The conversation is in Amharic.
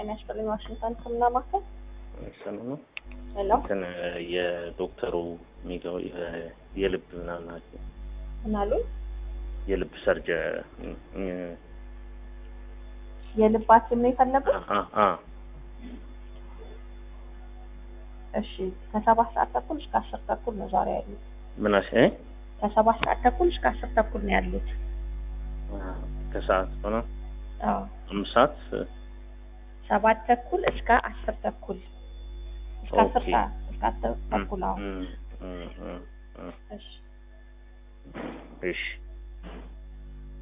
ጤና ይስጥልኝ። ዋሽንግተን ሕክምና ማዕከል ሰላም ነው። ሄሎ፣ እንትን የዶክተሩ የሚገው የልብ ምናምን ናቸው ምን አሉ? የልብ ሰርጀ የልብ ሐኪም ነው የፈለጉት? እሺ፣ ከሰባት ሰዓት ተኩል እስከ አስር ተኩል ነው ዛሬ ያሉት። ምናሽ ከሰባት ሰዓት ተኩል እስከ አስር ተኩል ነው ያሉት። ከሰዓት ሆነ አዎ፣ አምስት ሰዓት ሰባት ተኩል እስከ አስር ተኩል እስከ አስር ኦኬ። ሰዓት እስከ አስር ተኩል። አዎ፣ እም፣ እም፣ እም፣ እም። እሺ እሺ